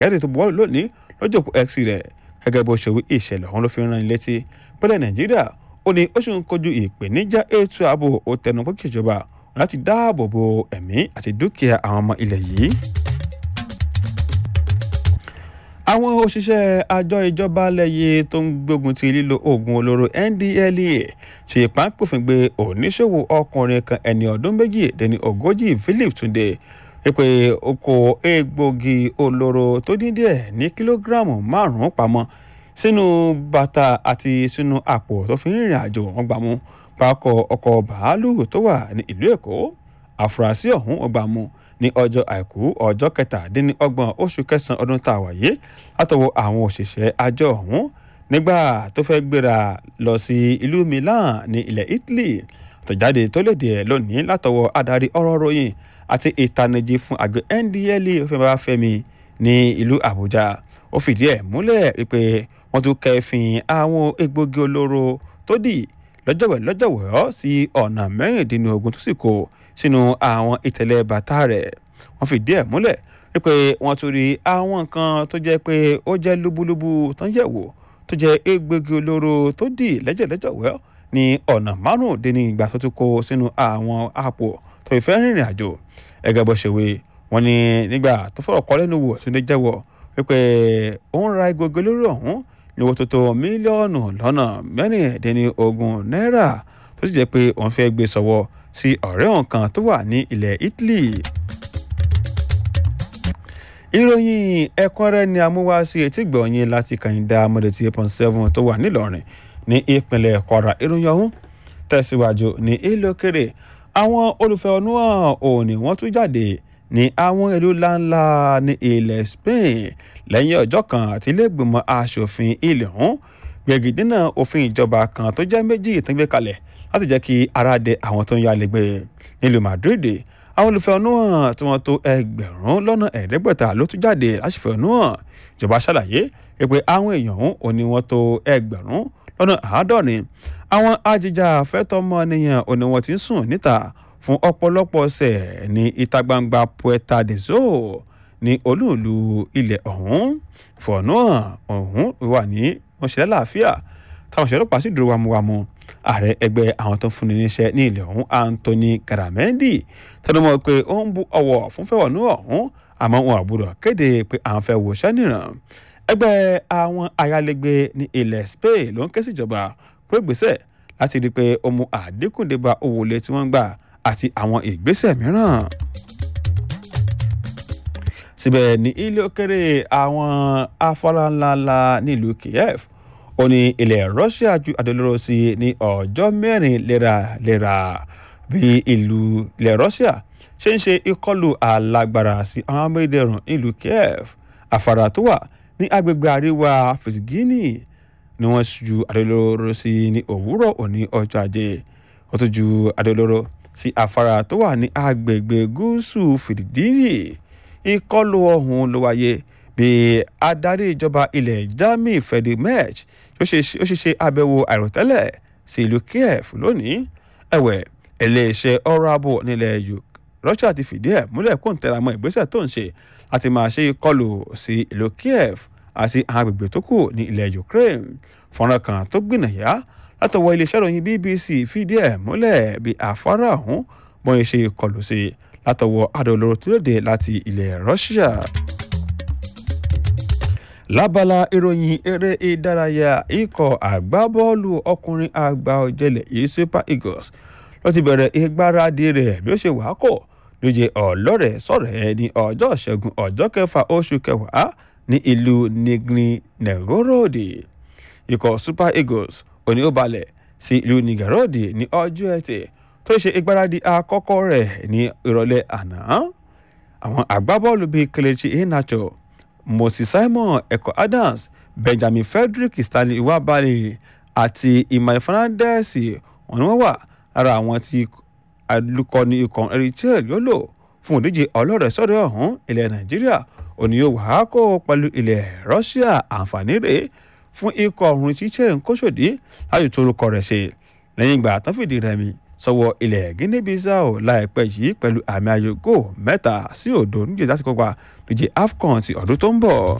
àtẹ̀jáde tó buwọ́lù lónìí lọ́jọ́ x rẹ̀ gẹ́gẹ́ bó ṣe wí ìṣẹ̀lẹ̀ ọ̀hún ló fi rán in létí pẹ́lẹ́ nàìjíríà ó ní ó sì ń kojú ìpèníjà ètò ààbò ó tẹnu pé kíjọba láti dáàbò bo ẹ̀mí àti dúkìá àwọn ọmọ ilẹ̀ yìí. àwọn òṣìṣẹ́ àjọ ìjọba lẹ́yẹ tó ń gbógun ti lílo oògùn olóró ndlea ṣe ìpàǹpòfin gbé oníṣòwò ọkùnrin kan ẹni ọdún méjì dẹni ogójì philip túnde pé ó kó egbògi olóró tó dín díẹ̀ ní kìlógíráàmù márùn-ún pamọ́ sínú bàtà àti sínú àpò tó fi ń rìnrìn àjò wọn gbà mú pákọ̀ ọkọ̀ bàálù tó wà ní ìlú èkó àfúrásì ọ̀hún ọgbà mú ní ọjọ́ àìkú ọjọ́ kẹtàdínlọ́gbọ̀n oṣù kẹsàn-án ọdún tá a wà yìí látọwọ́ àwọn òṣìṣẹ́ àjọ ọ̀hún nígbà tó fẹ́ gbéra lọ sí ìlú milan ní ilẹ̀ italy àtẹ̀jáde tó léde ẹ̀ lónìí látọwọ́ adarí ọ̀rọ̀ ròyìn àti ìtanijí fún àgbẹ̀ ndla fẹ́mi fẹ́mi ní ìlú àbújá ó fìdí ẹ̀ múlẹ̀ wípé wọ́n tún kẹ́fìn àwọn egbògi olóró tó dì lọ́jọ̀wẹ̀ lọ́jọ̀wẹ̀ sí ọ̀nà mẹ́rìndínlógún tó sì kó sínú àwọn ìtẹ̀lẹ̀ bàtà rẹ̀ wọ́n fìdí ẹ̀ múlẹ̀ wípé wọ́n tún rí àwọn nǹkan tó jẹ́ pé ó jẹ́ lúbúlúbú tó ń yẹ̀wò tó jẹ́ egbògi olóró tó dì lẹ́jẹ̀lẹ́jọ̀wẹ́ ní ọ̀nà márùndínní ìgbà tó tún kó sínú àwọn àpò tó ìfẹ́ rìnrìn àjò ẹgẹ́ bó ṣe wé wọ́n ní nígbà tó fọ̀rọ̀ kọ́ lẹ́nu wò tó ní jẹ́wọ́ wípé ó ń ra egbògi olóró ọ̀hún ní owó tó tó mílíọ̀nù lọ́nà mẹ́rìndínlógún náírà tó sì jẹ́ pé òun fẹ́ gbé sọ́wọ́ sí ọ̀rẹ́ òun kan tó wà ní ilẹ̀ italy. ìròyìn ẹ̀kúnrẹ́rẹ́ ni amúwá sí etí gbọ̀nyìn láti kàyíndà mọ́dẹ̀tì eight point seven tó wà nílọrin ní ìpínlẹ̀ kwara ìròyìn ọ̀hún tẹ̀síwájú ní ìlú òkèrè àwọn olùfẹ̀hónúhàn òní wọ́n tún jáde ní àwọn ìlú ńláńlá ní ilẹ̀ spain lẹ́yìn ọjọ́ kan àti iléègbìmọ̀ asòfin ilẹ̀ ọ̀hún gbẹ̀gìdínà òfin ìjọba kan tó jẹ́ méjì tó ń gbé kalẹ̀ láti jẹ́ kí ara dẹ àwọn tó ń yálé gbé nílùú madrid àwọn olùfẹ̀hónúhàn tí wọ́n tó ẹgbẹ̀rún lọ́nà ẹ̀ẹ́dẹ́gbẹ̀ta ló tún jáde láṣìfẹ̀hónúhàn ìjọba ṣàlàyé pé àwọn èèyàn ọ̀hún ò ní wọ́n tó ẹgbẹ̀rún lọ́nà àádọ́rin àwọn ajìjà fẹ́tọ́mọnìyàn ò ní wọ́n ti ń sùn níta fún ọ̀pọ̀lọpọ̀ ọ̀sẹ̀ ní ìta gbangba puerta de sol ní olúùlú ilẹ̀ ọ̀hún ìfọ̀nùhàn ọ̀hún wà ní wọ́n ṣe lálàáfíà táwọn ṣe ọlọ́pàá sì dúró wámúwámú ààrẹ ẹgbẹ́ àwọn tó ń fúnni níṣẹ́ ní ilẹ̀ ọ̀hún anthony garamendi tẹnumọ́ pé ó ń bu ọ̀wọ̀ fún fẹ́wọ̀nù ọ̀hún àmọ́ wọn àbúrò kéde pé àwọn fẹ́ wòṣẹ́ nìran ẹgbẹ́ àwọn ayálégbé ní ilẹ̀ spain ló ń ké síjọba pé gbèsè láti rí i pé ó mú àdínkù dé bá owó ilé tí wọ́n ń gbà àti àwọn ìgbésẹ̀ mìíràn síbẹ̀ ní ilé òkèrè àwọn afárá ńláńlá nílùú kiev ó ní ilẹ̀ russia ju àdólóró sí ní ọjọ́ mẹ́rin léraléra bí ìlú ilẹ̀ russia ṣe ń ṣe ìkọlù alágbára sí àwọn amédèrún ìlú kiev afárá tó wà ní agbègbè àríwá fìsígínì ni wọ́n ju àdólóró sí ní òwúrọ̀ òní ọjọ́ ajé ó tún ju àdólóró sí afárá tó wà ní agbègbè gúúsù fìdíhì ìkọlù ọ̀hún ló wáyé bí adarí ìjọba ilẹ̀ germany freddy merch ó ṣe ṣe àbẹ̀wò àìròtẹ́lẹ̀ sí ìlú kiev lónìí ẹ̀wẹ̀ iléeṣẹ́ ọ̀rọ̀ ààbò nílẹ̀ russia ti fìdí ẹ̀ múlẹ̀ kó ń tẹra mọ́ ìgbésẹ̀ tó ń ṣe láti máa ṣe ìkọlù sí ìlú kiev àti àwọn agbègbè tó kù ní ilẹ̀ ukraine fọ́nrán kan tó gbìnàyà látọwọ́ iléeṣẹ́ ìròyìn bbc fìdí ẹ̀ múlẹ̀ bí afárá ọ̀hún bọ́n ṣe ìkọlù sí látọwọ́ adolóró tó lóde láti ilẹ̀ russia. lábala ìròyìn eré ìdárayá ikọ̀ àgbábọ́ọ̀lù ọkùnrin àgbà ọ̀jẹ̀lẹ̀ yìí super eagles ló ti bẹ̀rẹ̀ ìgbáradì rẹ̀ bí ó ṣe wàá kọ̀ lóye ọlọ́rẹ̀ sọ̀rọ̀ ẹ̀ ní ọjọ́ ìṣẹ́gun ọjọ́ kẹfà oṣù kẹwàá ní ìlú nigni novgorod ikọ̀ super eagles òní ó balẹ̀ sí ìlú nigorod ní ọjọ́ ẹtì tó ṣe ìgbáradì àkọ́kọ́ rẹ̀ ní ìrọ̀lẹ́ àná àwọn àgbábọ́ọ̀lù bíi kelechi iheanacho moses simon eko adams benjamin frederick stanley iwabali àti emmanuel fernandez wọn ni wọ́n wà lára àwọn tí alukọni ikọ̀ eritrea yóò lò fún òdíje ọlọ́rẹ̀ sọ́dọ̀ ọ̀hún ilẹ̀ nàìjíríà òní yóò wá kó pẹ̀lú ilẹ̀ russia àǹfààní rèé fún ikọ̀ ọ̀hún tí chẹ́rìn kóṣòdì láti tó orúkọ rẹ̀ ṣe lẹ́yìn ìgbà tán fìdí rẹmi sọ́wọ́ ilẹ̀ guinea bissau láìpẹ́ yìí pẹ̀lú àmì ayò góò mẹ́ta sí òdo níjẹ́ láti kópa níjẹ́ afcon ti ọdún tó ń bọ̀.